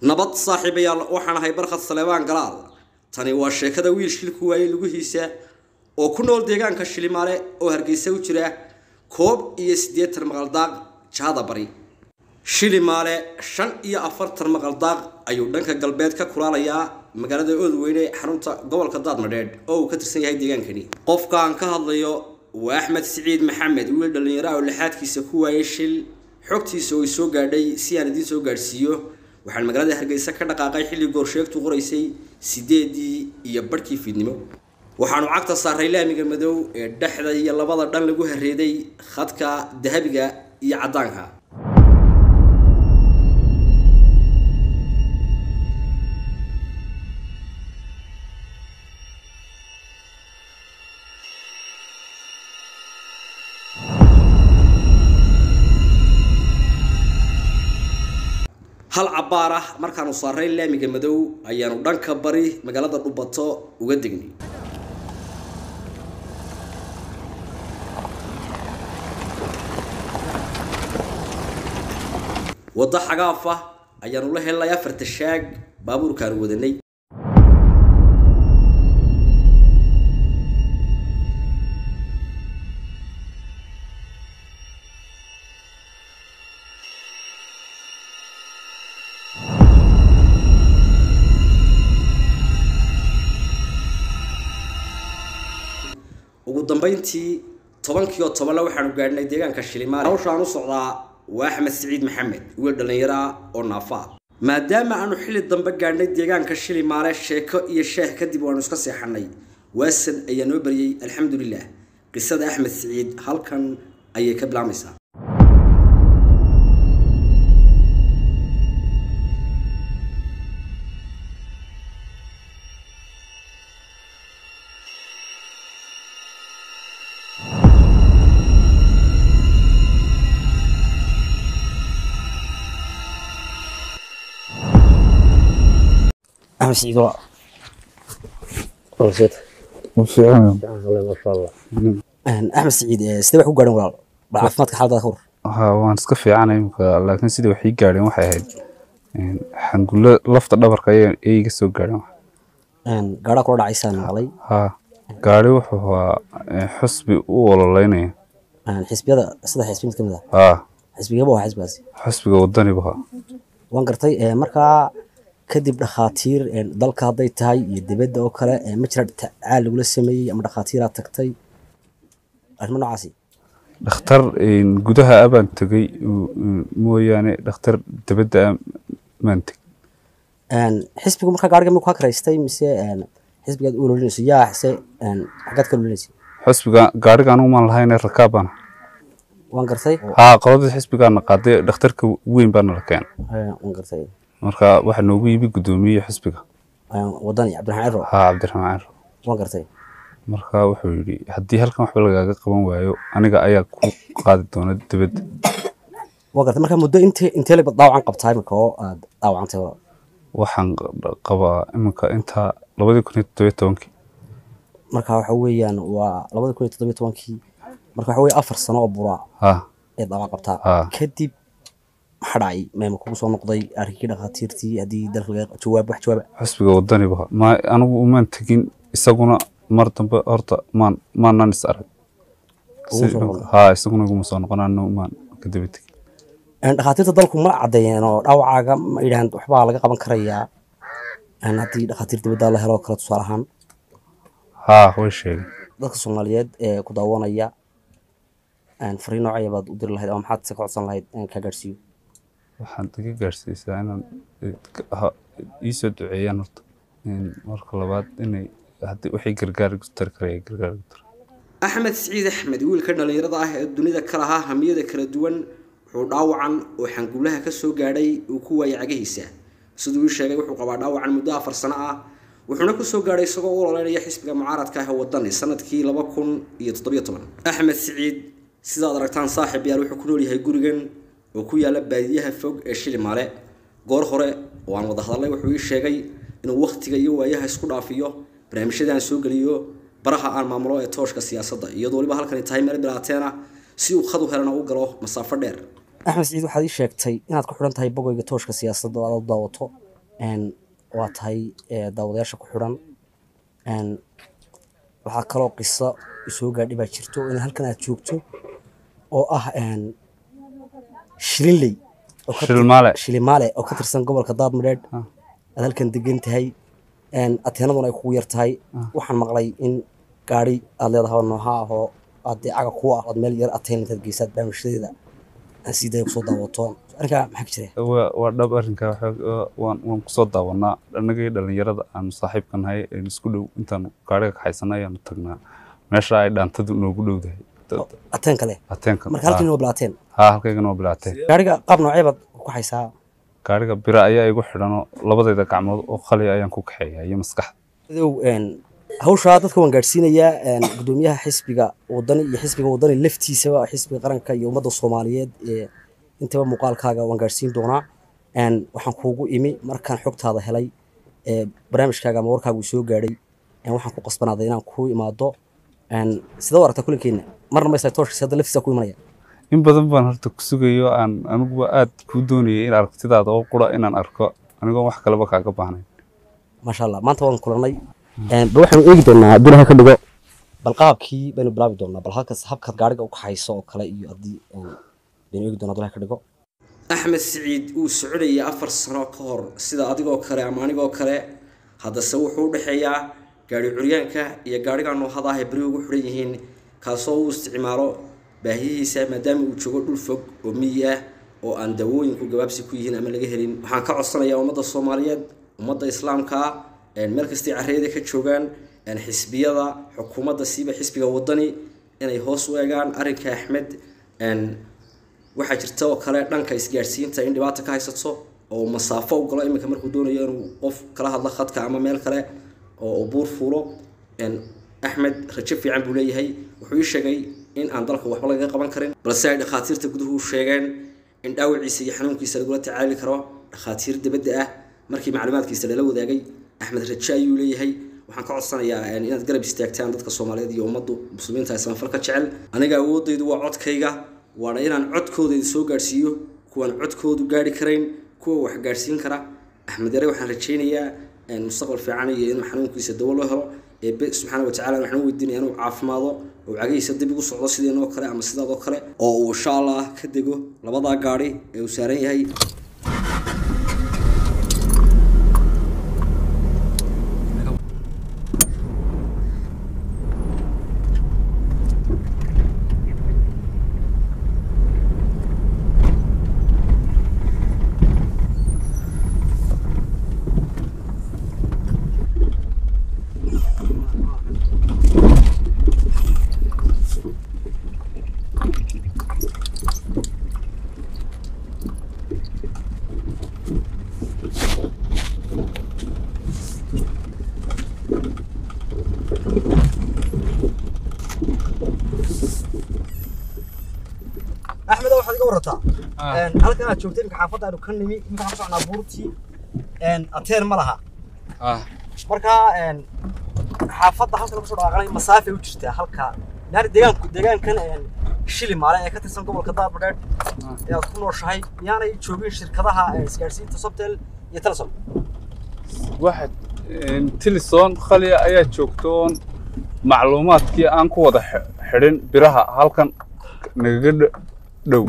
nabad saaxiibayaal waxaan ahay barkhad saleebaan galaal tani waa sheekada wiil shilku waayey lugihiisa oo ku nool deegaanka shilimaale oo hargeysa u jira koob iyo siddeetan maqaldaaq jahada bari shilimaale shan iyo afartan maqaldaaq ayuu dhanka galbeed ka kulaalayaa magaalada oodweyne xarunta gobolka daadmadheedh oo uu ka tirsan yahay deegaankani qofka aan ka hadlayo waa axmed siciid maxamed wiil dhallinyaro ah oo lixaadkiisa ku waayay shil xogtiisa oo soo gaadhay si aan idiin soo gaadhsiiyo waxaan magaalada hargeysa ka dhaqaaqay xilli goorsheegtu qoraysay sideedii iyo barhkii fiidnimo waxaanu cagta saaray laamiga madow ee dhexda iyo labada dhan lagu hareeday khadka dahabiga iyo caddaanka hal cabbaar ah markaanu saaray laamiga madow ayaanu dhanka bari magaalada dhubato uga degnay waddo xagaaf ah ayaanu la helnay afarta shaag baabuurkaanu wadanay ugu dambeyntii tobankii oo tobanle waxaanu gaadhnay deegaanka shilimaale hawshaan u socdaa waa axmed siciid maxamed wiil dhallinyaro ah oo naafa ah maadaama aanu xilli dambe gaadhnay deegaanka shilimaale sheeko iyo sheeh kadib waanu iska seexanay waasan ayaa noo baryey alxamdulilah qisada axmed siciid halkan ayay ka bilaabmaysaa axmed siciid waa warseed وفعلا masha allah axmed siciid sidee wax ku gaadhan walaal bal caafimaadka xaaladaada ka war ها waan iska fiicanay imika laakiin sidii wax ii gaadheen waxay ahayd een, xangulo lafta dhabarka ayay ayay iga soo gaadheen gaadhaa kula dhacaysaan maqlay haa gaari wuxuu ahaa een, xusbi u ololeynaya xisbiyada saddex xisbi mid ka mid ah haa xisbigaba waa xisbigaasi xusbiga wadanibu ahaa waan gartay ee, markaa kadib dhakhaatiir ee, dalka hadday tahay iyo dibadda oo kale ee, ma jira tacaal lagula sameeyey ama dhakhaatiiraad tagtay arrimo noocaasi dhakhtar een, gudaha abaan tegey uu- uu- mooyaane dhakhtar dibadda ah maan teg Een, xisbigu markaa gaariga miyuu kaa karaystay mise een, xisbigaad u ololinayso yaa se een, xaggaad ka ololinaysa xusbiga gaariga anugu maan lahayne rakaabana waan gartay haa qoladii xisbigaana qaaday dhakhtarka weyn baana la keenay Ee, waan gartay marka waxaa noogu yimi guddoomiye xisbiga Een, wadani cabdiraxmaan ciro haa cabdiraxmaan ciro waan gartay marka wuxuu yidhi haddii halkan waxba lagaaga qaban waayo aniga ayaa ku qaadi doona dibadda waan gartay markaa muddo intee intee laba daawacan qabtaa imika oo aad daawacantay walaal waxaan q- qabaa iminka intaa labadii kun iyo toddobiyo tobankii marka waxa weeyaan waa labada kun iyo toddobiyo tobankii marka waxa weeye afar sano oo buraa haa ee daawac qabtaa haa kadib maxaa dhacay meema kugu soo noqday arrinkii dhakhaatiirtii haddii dalka laga jawaab wax jawaaba xusbiga wadaniba ha ma anigu umaan tegin isaguna mar dambe horta maan maanan is arag Ugu Si- soo noqon. haa isaguna iguma soo noqon anna umaan kadaba tegin Een, dhakhaatiirta dalku ma caddeeyeen oo dhaawacaaga ma yidhahan waxbaa laga qaban karayaa Een, haddii dhakhaatiir dibadda la helo kale tusaale ahaan haa way sheegay dadka soomaaliyeed ee ku daawanaya een, fariin noocaya baad u diri lahayd ama maxaad se ka codsan lahayd in kaa gaadhsiiyo waxaan iga gaarsiisaa inaan eh, ka- ha- iisoo duceeyaan horta Een, marka labaad inay haddii wixii gargaar igu tari karaya gargaar igu tara axmed siciid axmed wiilka dhallinyarada ah ee dunida ka lahaa hamiyada kala duwan wuxuu dhaawacan oo xangulaha ka soo gaadhay uu ku waayay cagihiisa siduu ii sheegay wuxuu qabaa dhaawacan muddo afar sano ah wuxuuna ku soo gaadhay isagoo u ololeynaya xisbiga mucaaradka ah ee wadani sanadkii laba kun iyo toddobiyo toban axmed siciid sidaad aragtaan saaxiib yaal wuxuu ku nool yahay gurigan oo ku yaala baadiyaha fog ee shilimaale goor hore oo aan wada hadalnay wuxuu ii sheegay inuu wakhtiga iyo waayaha isku dhaafiyo barnaamijyada aan soo geliyo baraha aan maamulo ee tooshka siyaasadda iyadoo waliba halkani tahay meel bilaateena si uu khad u helana u galo masaafo dheer axmed siciid waxaad ii sheegtay inaad ku xidhan tahay bogoyga tooshka siyaasadda oo aad u daawato een, waa tahay ee, daawadayaasha ku xidhan een, waxaa kaloo qiso isoo gaadhay baa jirto in halkan aad joogto oo ah een, shilinley oo ka tir- Shilmaale. shilimaale oo ka tirsan gobolka daadmadheedh Ah. aad halkan degan tahay een, ateenaduna ay kugu yar tahay waxaan maqlay in gaari aad leedahay oo nooha ah oo aad dee caga ku ah ood meel yar ateen intaad geysaad barnaamijyadeeda aan sii daya kusoo daawato arrinkaa maxaa ka jira waa waa dhab arrinka waxa- waa- waan waan kusoo daawanaa annagii dhallinyarada aan saaxiibka nahay een isku dhow intaan gaariga kaxaysana ayaanu tagnaa meesha ay dhaantadu noogu dhowdahay Dad- ateen kale ateenka marka halkiina waa bilaateen haa halkaygana waa bilaatee gaariga qaab noocee baad ku haysaa gaariga bira ayaa igu xidhanoo labadayda gacmood oo qali ayaan ku kaxeeya iyo maskaxda idow een, hawshaa dadka waan gaadhsiinayaa een, gudoomiyaha xisbiga wadani iyo xisbiga wadani laftiisaba xisbiga qaranka iyo ummadda soomaaliyeed ee intaba muuqaalkaaga waan gaadhsiin doonaa een, waxaan kuugu imi markaan xogtaada helay ee barnaamijkaaga ama warkaaga uu soo gaadhay een, waxaan ku qasbanaaday inaan kuu imaado een, sidee u aragtaa kulankeena marna maysa tooshkiisa hadda laftiisa ku imanaya in badan baan horta ku sugayo aan aniguba aad kuu doonayay in aragtidaada oo qura inaan arko anigoon wax kaleba kaaga baahnayn maasha allah maanta waan kulanay Een, bal waxaanu eegi doonaa haddii ilahay ka dhigo bal qaabkii baynu bilaabi doonaa bal halkas habkaad gaariga u kaxayso oo kale iyo haddii een, baynu eegi doonaa haddii ilahay ka dhigo axmed siciid uu soconayay afar sano ka hor sida adigoo kale ama anigoo kale haddase wuxuu u dhexeeyaa gaari curyaanka iyo gaariga noohada ah ee beri ugu xidhan yihiin kaasoo uu isticmaalo baahiyihiisa maadaama uu joogo dhul fog oo miyi ah oo aan dawooyinku gabaabsi ku yihiin ama laga helin waxaan ka codsanayaa ummadda soomaaliyeed ummadda islaamka ah een, meel kastay carreeda ka joogaan een, xisbiyada xukuumadda siiba xisbiga wadani inay hoos u eegaan arrinka axmed een, waxaa jirta oo kale dhanka isgaadhsiinta in dhibaata ka haysato oo masaafo u galo iminka markuu doonayo inuu qof kala hadlo khadka ama meel kale oo uu buur fuulo een, axmed rajo fiican buu leeyahay wuxuu ii sheegay in aan dalka waxba lagaga qaban karin balse ay dhakhaatiirta guduhu sheegeen in dhaawaciisa iyo xanuunkiisa lagula tacaali karo dhakhaatiir dibadda ah markii macluumaadkiisa lala wadaagay axmed rajo ayuu leeyahay waxaan ka codsanayaa een, inaad garab istaagtaan dadka soomaaliyeed iyo ummaddu muslimiinta ee samafalka jecel aniga awoodaydu waa codkayga waana inaan codkooda idin soo gaadhsiiyo kuwaan codkoodu gaari karayn kuwa wax gaadhsiin kara axmed yare waxaan rajaynayaa een, mustaqbal fiican iyo inuu xanuunkiisa dawo loo helo eebe subxaana watacaala waxaan u weydiinaya inuu caafimaado oo cagihiisa dib ugu socdo sideenoo kale ama sidaadoo kale oo uu insha allah ka dego labadaa gaadhi ee uu saaran yahay axmed waxaad iga warataa halkan aad joogtay imika xaafadda aanu ka nimi imika waxaan ku socnaa buurtii ateen ma laha marka een, xaafadda halka lagu soo dhawaaqanay masaafay u jirtaa halka yani deegaanku deegaankan een, shili maale ee ka tirsan gobolka daabadheed ee aad ku nooshahay miyaanay joogin shirkadaha ee isgaadhsiinta sobtel iyo telesom waxaad tilisoon khaliya ayaa joogtoon macluumaadkii aan ku wada xi- xidhin biraha halkan nagaga dh- dhow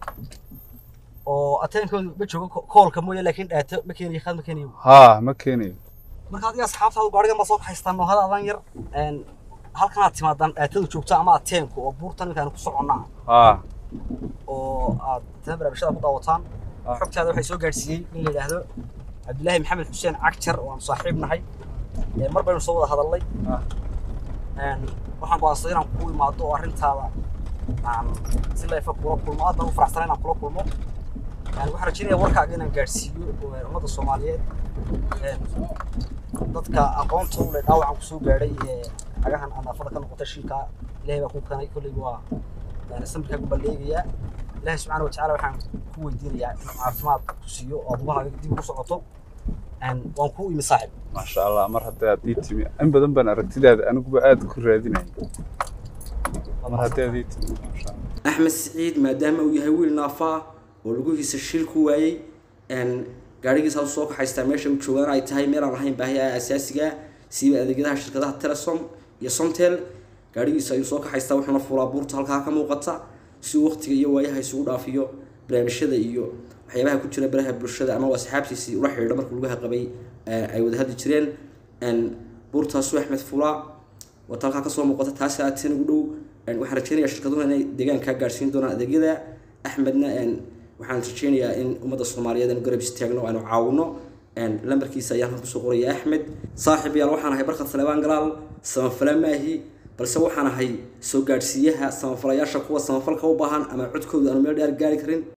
oo ateenkoodu ma joogo ko- koolka mooye laakiin dhaato ma keenayo khad ma keenayo haa ma keenayo marka adiga asxaabtaadu gaarigan baa soo kaxaystaan noohada adan yar een, halkan aad timaadaan dhaatadu joogto ama ateenku oo buurtan ninkaan ku soconnaa haa oo aad tana barnaamijyada ku daawataan Ah. xogtaada waxay soo gaadhsiiyey in la yidhaahdo cabdilaahi maxamed xuseen cagjar oo aan saaxiib nahay Ee, mar baynu soo wada hadalnay Ah. Een, waxaan go'aansaday inaan kugu imaado oo arrintaada aan si leefa kula kulmo aad baan u faraxsanay inaan kula kulmo Een, waxaan rajaynayaa warkaaga inaan gaadhsiiyo ee, ummadda soomaaliyeed Een, dadka aqoonta u leh dhaawacan kusoo gaadhay ee cagahan anaafada ka noqotay shilka ilaahay baa kuu kanay kolley waa يعني سمك أقول بليغيا الله سبحانه وتعالى وحن كو يديريا عافماد كسيو أو ضبها ديب كسقطو أن وانكو إمي صاحب maasha allah mar haddii aad ii timi in badan baan aragtidaada aniguba aad ku raadinaya mar haddii aad ii timi maasha allah axmed siciid maadaama uu yahay wiil naafa ah oo lugihiisa shil ku waayey een, gaadhigiisa soo kaxaystaa meesha uu joogaan ay tahay meel aan lahayn baahiyaha asaasiga siiba adeegyadaha shirkadaha telesom iyo somtel gaadhigiisa ayuu soo kaxaystaa wuxuuna fuulaa buurta halkaa ka muuqata si uu waqtiga iyo waayaha isugu dhaafiyo barnaamijyada iyo waxyaabaha ku jira baraha bulshada ama asxaabtiisii ula xidhiidha markuu lugaha qabay ay wada hadli jireen buurtaasu axmed fulaa wata halkaa kasoo muuqata taasi aatin ugu dhow waxaan rajeynayaa shirkaduhu inay deegaankaa gaadhsiin doonaan adeegyada axmedna waxaan rajeynayaa in ummadda soomaaliyeed aanu garab istaagno aanu caawino lambarkiisa ayaan halkan kusoo qoraya axmed saaxib yaal waxaan ahay barkad salebaan galaal samafala maahi balse waxaan ahay soo gaadhsiiyaha samafalayaasha kuwa samafalka u baahan ama codkooda aanu meel dheer gaari karin